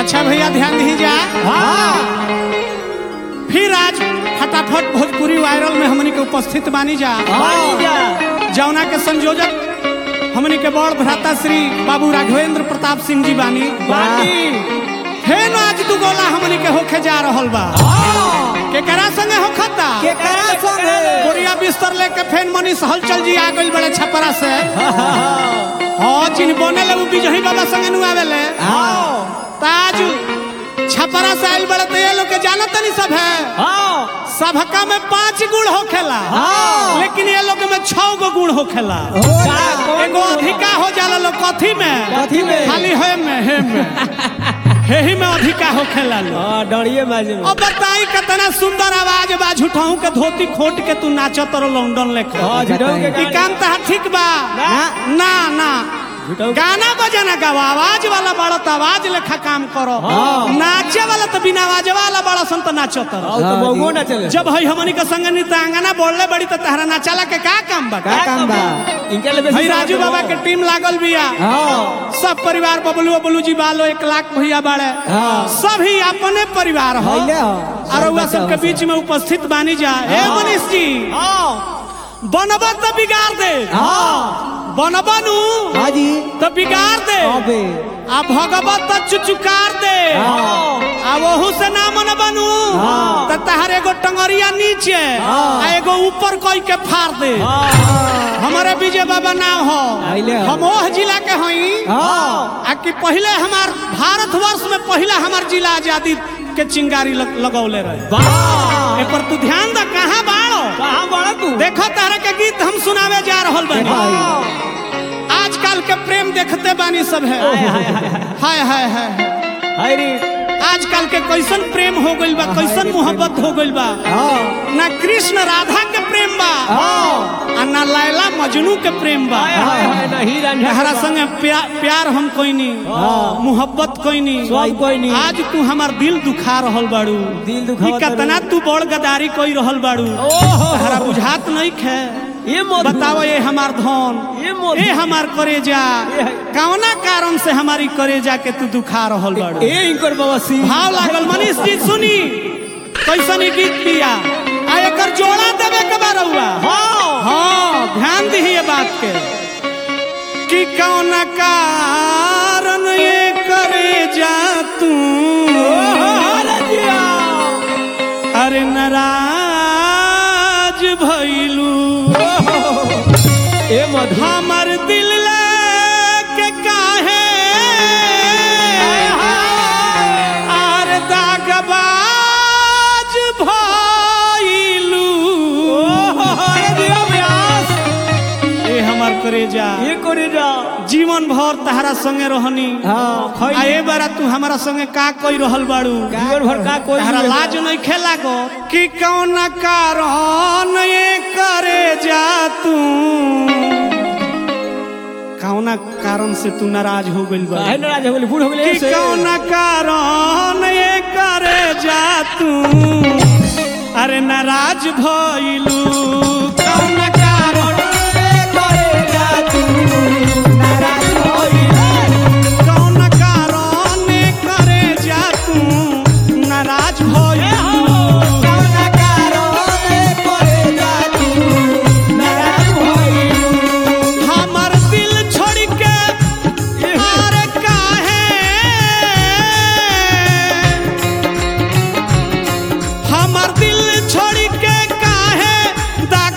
अच्छा भैया ध्यान दीजिए हाँ फिर आज फटाफट भोजपुरी वायरल में हमनी के उपस्थित बानी जा हाँ जा जौना के संयोजक हमनी के बड़ भ्राता श्री बाबू राघवेंद्र प्रताप सिंह जी बानी बाटी फेन आज दू गोला हमनी के होखे जा रहल बा केकरा संगे होखता के करा संगे बोरिया बिस्तर लेके फेन मनीष हलचल जी आ गइल बड़े छपरा से हाँ चिन्ह बने ले उ बिजही बाबा संगे नु आवेले हाँ ताज छपरा से आइल बड़े तो ये लोग के जानत नहीं सब है हाँ सबका में पांच गुण होखेला हाँ। लेकिन ये लोग में छह गो गुण होखेला का कौन एगो अधिका हो जाला लोग कथी में कथी में? खाली हे में हे में हे ही में अधिका होखेला लोग हाँ डरिए बाजू अब बताई कितना सुंदर आवाज बा झूठाऊ के धोती खोट के तू नाचत रहो लंदन लेके हाँ झूठाऊ के ई गाने। काम तहार ठीक बा ना। ना ना झूठाऊ गाना बजाना गाओ आवाज वाला बड़ा तो आवाज लेखा काम करो हाँ। नाचे वाला तो बिना आवाज वाला बड़ा सन तो नाचत रहो और तो बहुगो ना चले जब हई हमनी के संग नृत्यांगना बोलले बड़ी तो तहरा नाचाला के का काम बा का काम बा इनके लिए हई राजू बाबा के टीम लागल बिया हाँ सब परिवार बबलू बबलू जी बालो एक लाख भैया बाड़े हाँ। सभी अपने परिवार हो हइले हो। और रउआ सब सबके बच्चा बीच में उपस्थित बानी जा हे हाँ। मनीष जी बनब तो बिगाड़ दे हाँ बनबनु हाँ जी तो बिगाड़ दे अबे आ भगवत तो चुचुकार दे हाँ आ वहू से ना मन बनू हाँ। तो तहर एगो टंगरिया नीचे हाँ। आ एगो ऊपर कोई के फाड़ दे हाँ हमारे विजय बाबा नाम हो आइले हो। हम ओह जिला के हई हाँ आ कि पहले हमार भारतवर्ष में पहला हमार जिला आजादी के चिंगारी लग, लगौले रहे वाह ए पर तू ध्यान द कहाँ बाड़ो कहाँ बड़ा तू देखो तारा के गीत हम सुनावे जा रहल बानी भाई आजकल के प्रेम देखते बानी सब है हाय हाय हाय हाय हाय हाय हाय रे आजकल के कैसन प्रेम हो गइल बा कैसन मोहब्बत हो गइल बा हाँ ना कृष्ण राधा के प्रेम बा हाँ आ ना लैला मजनू के प्रेम बा हाय हाय हाय ना ही रंझा हरा संगे प्या, प्यार हम कोई नी हाँ। मोहब्बत कोई नी सब कोई नी। आज तू हमार दिल दुखा रहल बाड़ू दिल दुखावत ई कितना रहू। तू बड़ गदारी कोई रहल बाड़ू ओहो हरा बुझात नहीं खे ये मत बताओ ये हमार धन ये मत ए हमार करेजा ये है। कौना कारण से हमारी करेजा के तू दुखा रहल बाड़ू ए इनकर बाबा सिंह भाव लागल मनीष जी सुनी कैसन ई गीत पिया आ एकर जोड़ा देवे के बा रउआ हाँ हाँ ध्यान दी ये बात के कि कौन कारण ये करे जा तू अरे नाराज भइलू ए मधु हमर दिल के काहे आर दागबाज भइलू ए हमर करेजा ये करे जा जीवन भर तहरा संगे रहनी हाँ आ खई ए बारा तू हमारा संगे का कोई रहल बाड़ू जीवन भर का कोई तहरा लाज नहीं खेला गो कि कौन कारण ये करे जा तू कौना कारण से तू नाराज हो गइल बा काहे नाराज हो गेली बूढ़ हो गेली कि ऐसे कौन कारण ये करे जा तू अरे नाराज भइलू कौन कारण कौन कारण ये करे जा तू नाराज भइलू हमर दिल छोड़ के आर काहे हमर दिल छोड़ के काहे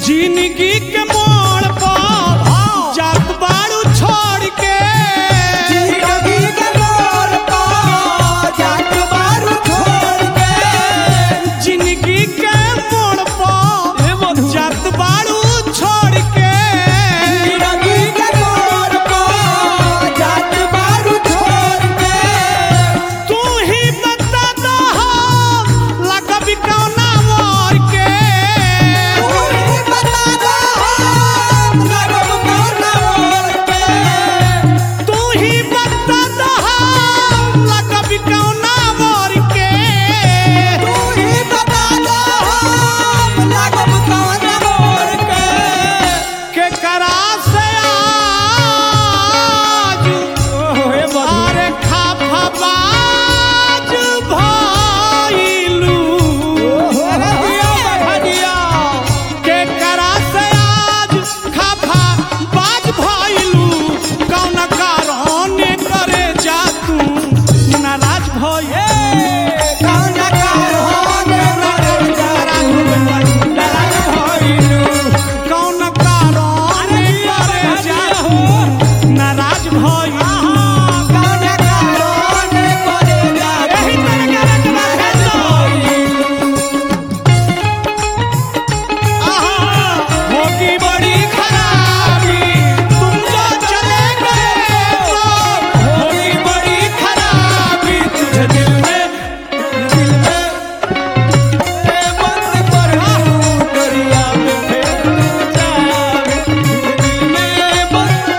जिंदगी के मोड़ पर जात बाड़ू छोड़ के जिंदगी के मोड़ पर जात बारू छोड़ के जिंदगी के मोड़ ए पर मधु जात बाड़ू छोड़ के जिंदगी के मोड़ पर जात बारू छोड़ के तू ही बता दो हम लगबी कौना मोर के तू ही बता दो हम लगब कौन मोड़ के तू ही बता दो हम लगबी कौना मोर के तू ही बता दो हम लगब कौन मोड़ के के करा से आज ओहो हे मधु अरे खाफा बाज भइलू अरे दिया बढ़ा दिया के करा से आज खाफा बाज भइलू कौन कारण करे जा तू नाराज भइल कौन कारण करे जा नाराज भइलू कौन कारण करे जा तू नाराज भइल कौन कारण करे जा एही तरह के रखना है तो आहा, होगी बड़ी खराबी तुम जो चले गए तो होगी बड़ी खराबी तुझे दिल में दिल में ए बंद कर दरिया में फेंक जावे दिल में बंद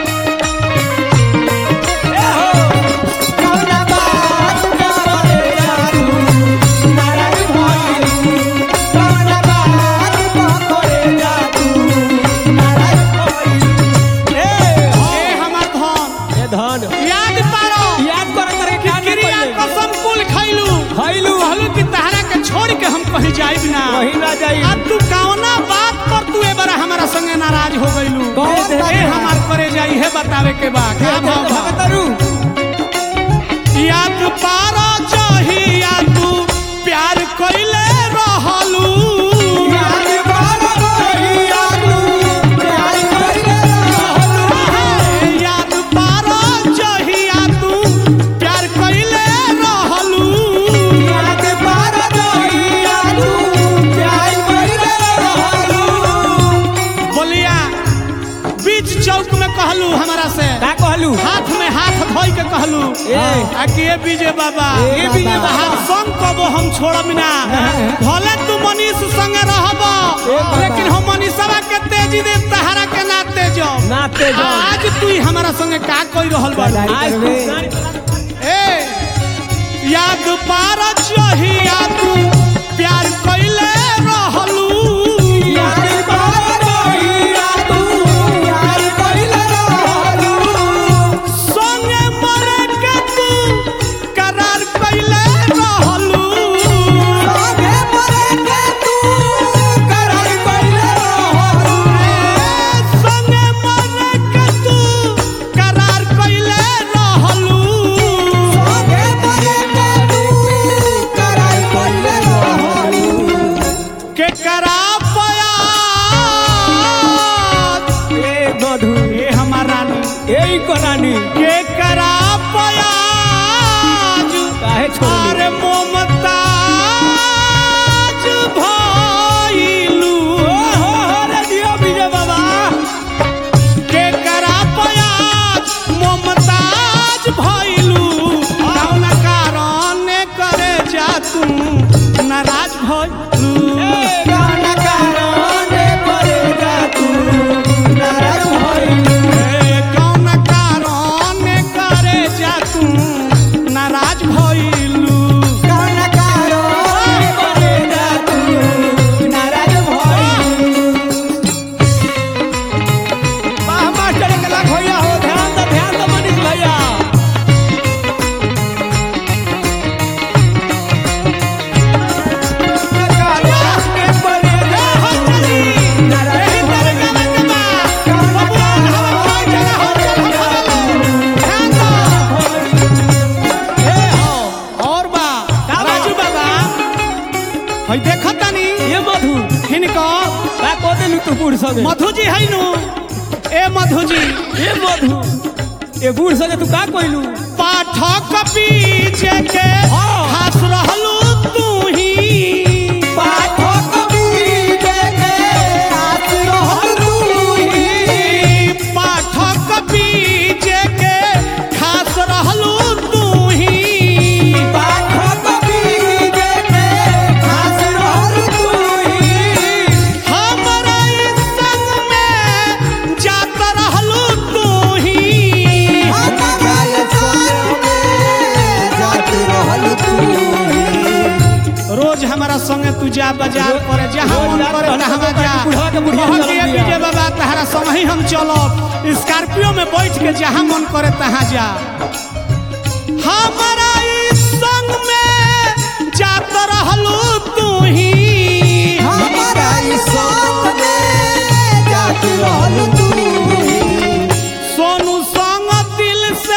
ए हो कौन बात करे जा तू नाराज भइलू कौन बात करे जा तू नाराज भइलू ए ए हमर धन ए धन याद पारो याद कर करे क्या नहीं क्रिया पहले कसम कुल खैलू खैलू कहलू कि तहरा के छोड़ के हम कहीं जाइब ना वही ना जाई अब तू कौना बात पर तू ए बार हमारा संगे नाराज हो गइलू कौन ए बात? हमार करे जाई है बतावे के बा का भाव बा? भगतरू याद पारा चाहिया तू प्यार कइले रहलू याद बारो कहिया तू प्यार कइले रहलू याद पारा चाहिया तू प्यार कइले रहलू याद बारो कहिया तू प्यार कइले रहलू बोलिया बीच चौक में कहलू हमारा से का कहलू हाथ में हाथ धोई के कहलू ए। आ कि ए विजय बाबा ए विजय बाबा। तहार संग कबो हम छोड़ब ना भले तू मनीष संग रहब बाबा। लेकिन हम मनीषवा के तेजी दे तहारा के ना तेजो नाते जाओ आज तू ही हमारा संगे का कोई रहल बा आज तू ए याद पार चाहिया तू प्यार कइले रहलू याद बारो कहिया तू प्यार कइले रहलू संगे मरे के तू करार कइले रहलू आगे मरे के तू करार कइले रहलू संगे मरे के तू करार कइले रहलू आगे मरे के तू करार कइले देलू तू बूढ़ संगे मधु जी है नु ए मधु जी ए मधु ए बूढ़ संगे तू का कोइलू पाठक बीज के हाँ। हंस रहलू तू ही पाठक बीज के हाथ रहल तूही। पाठक बीज के खास रहलू तू ही पाठक बीज के हाथ रहल तूही। हमरा ई संग में जात रहलू तू ही हमारा ये संग में जात रहल तूही। रोज हमारा संगे तू जा बाजार रोज- पर जहाँ रोज मन जात करे रहल तहाँ तो जा बुढ़वा के बुढ़िया कहत चलत ये बिया। डीजे बाबा तहरा संग ही हम चलब स्कॉर्पियो में बैठ के जहाँ मन करे तहाँ जा हमारा ई संग में जात रहलू तू ही हमारा ये संग में जात रहल तूही। सोनू संग दिल से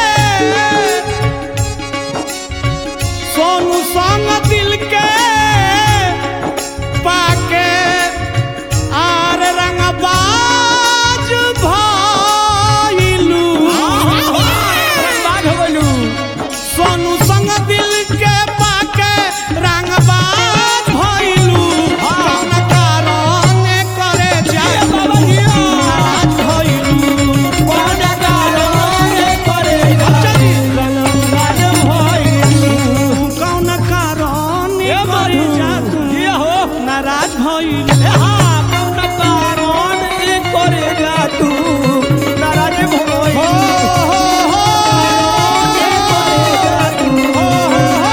सोनू संग दिल के पाके आर रंगबाज भइलू बाग हो गइलू सोनू संग दिल के पाके रंगबाज भइलू कौन कारण करे जाए बाबा जी नाराज भइलू कौन कारण करे चली रंगबाज भइलू कौन कारण ए करे मधु जा तू ये हो नाराज भइलू ए हाँ कौन कारण ए करे जा तू नाराज भइलू हो हो हो ए करे जा तू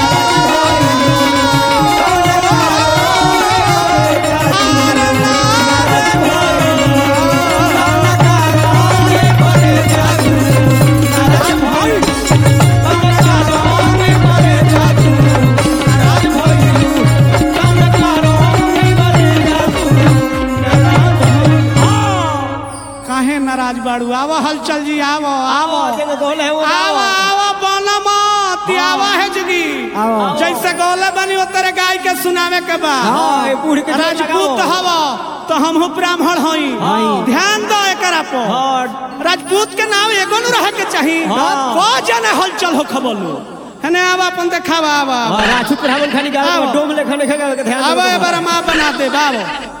काहे नाराज बाड़ू आवा हलचल जी आवो आवो आवो आवा आवा बनमत आवा है जगी आवो। जैसे गौले बनी उतरे गाय के सुनावे के बा हाँ, ए बूढ़ के राजपूत हवा तो हमहू ब्राह्मण हई हई। ध्यान दो एकरा पर हाँ राजपूत के नाम एगो न रहे के चाहिए हाँ। को जने हलचल हो खबलो हने आवा अपन देखावा आवा राजपूत ब्राह्मण खानी गावे आवो। डोम लेखा नहीं खावे के ध्यान आवा देवे के बा। एबार माँ बना दे बाबो